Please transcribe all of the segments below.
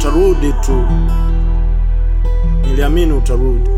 utarudi tu, niliamini utarudi.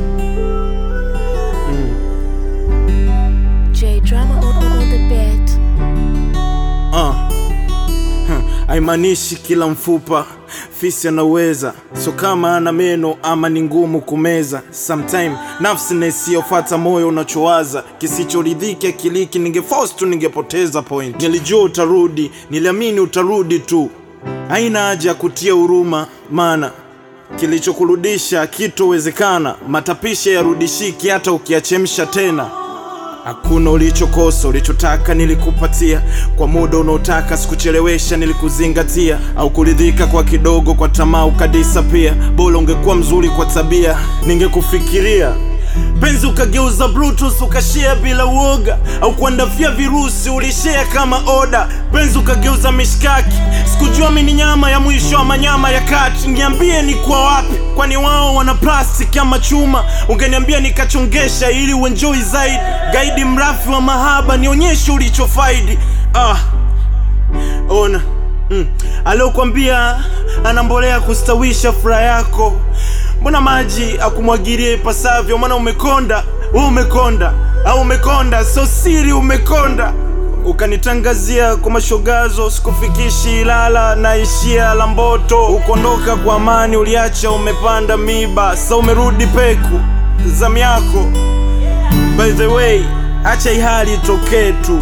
J drama on, on, on the beat. Uh. Huh. Haimaanishi kila mfupa fisi anaweza, so kama ana meno ama ni ngumu kumeza. Sometime nafsi na isiyofata moyo unachowaza, kisichoridhiki akiliki, ningeforce tu ningepoteza point. Nilijua utarudi, niliamini utarudi tu, haina haja ya kutia huruma, maana kilichokurudisha kitowezekana. Matapisha yarudishiki hata ukiachemsha tena. Hakuna ulichokosa, ulichotaka nilikupatia kwa muda unaotaka, sikuchelewesha, nilikuzingatia. Au kuridhika kwa kidogo, kwa tamaa ukadisa pia. Bora ungekuwa mzuri kwa tabia, ningekufikiria penzi ukageuza bluetooth ukashare bila uoga, au kuandafia virusi ulishare kama oda. Penzi ukageuza mishkaki, sikujua mimi ni nyama ya mwisho ama nyama ya kati. Niambie ni kwa wapi, kwani wao wana plastic ama chuma? Ungeniambia nikachongesha ili uenjoy zaidi. Gaidi mrafi wa mahaba, nionyeshe ulichofaidi. Ah, ona mm. Aliokwambia ana mbolea kustawisha furaha yako, mbona maji akumwagirie ipasavyo? Maana umekonda we, umekonda au umekonda, so siri umekonda. Ukanitangazia kwa mashogazo, sikufikishi Ilala, naishia la Mboto. Ukondoka kwa amani, uliacha umepanda miba, sa umerudi peku zamu yako. By the way, acha hii hali itokee tu.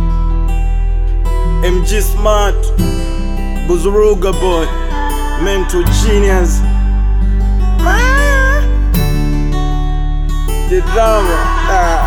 MG Smart, Buzuruga boy, mental genius. Ah, the drama. Ah.